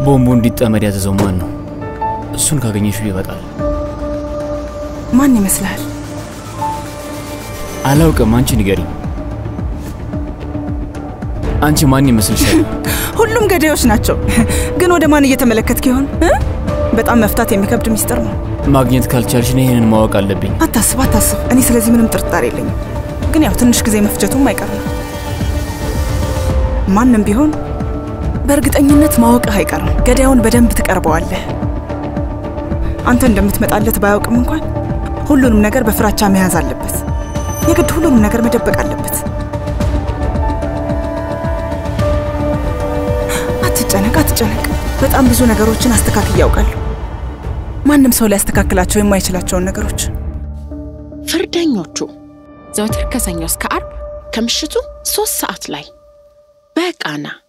ቦምቡ እንዲጠመድ ያዘዘው ማን ነው? እሱን ካገኘሽው ይበቃል። ማን ይመስልሃል? አላውቅም። አንቺ ንገሪኝ። አንቺ ማን ይመስልሻል? ሁሉም ገዳዮች ናቸው። ግን ወደ ማን እየተመለከትክ ይሆን? እ? በጣም መፍታት የሚከብድ ሚስጥር ነው። ማግኘት ካልቻልሽ እኔ ይህንን ማወቅ አለብኝ። አታስብ አታስብ። እኔ ስለዚህ ምንም ጥርጣሬ የለኝም። ግን ያው ትንሽ ጊዜ መፍጀቱም አይቀር ነው። ማንም ቢሆን በእርግጠኝነት ማወቅህ አይቀርም። ገዳዩን በደንብ ትቀርበዋለህ። አንተ እንደምትመጣለት ባያውቅም እንኳን ሁሉንም ነገር በፍራቻ መያዝ አለበት። የግድ ሁሉንም ነገር መደበቅ አለበት። አትጨነቅ አትጨነቅ። በጣም ብዙ ነገሮችን አስተካክል ያውቃለሁ። ማንም ሰው ሊያስተካክላቸው የማይችላቸውን ነገሮች ፍርደኞቹ ዘወትር ከሰኞ እስከ አርብ ከምሽቱ ሶስት ሰዓት ላይ በቃና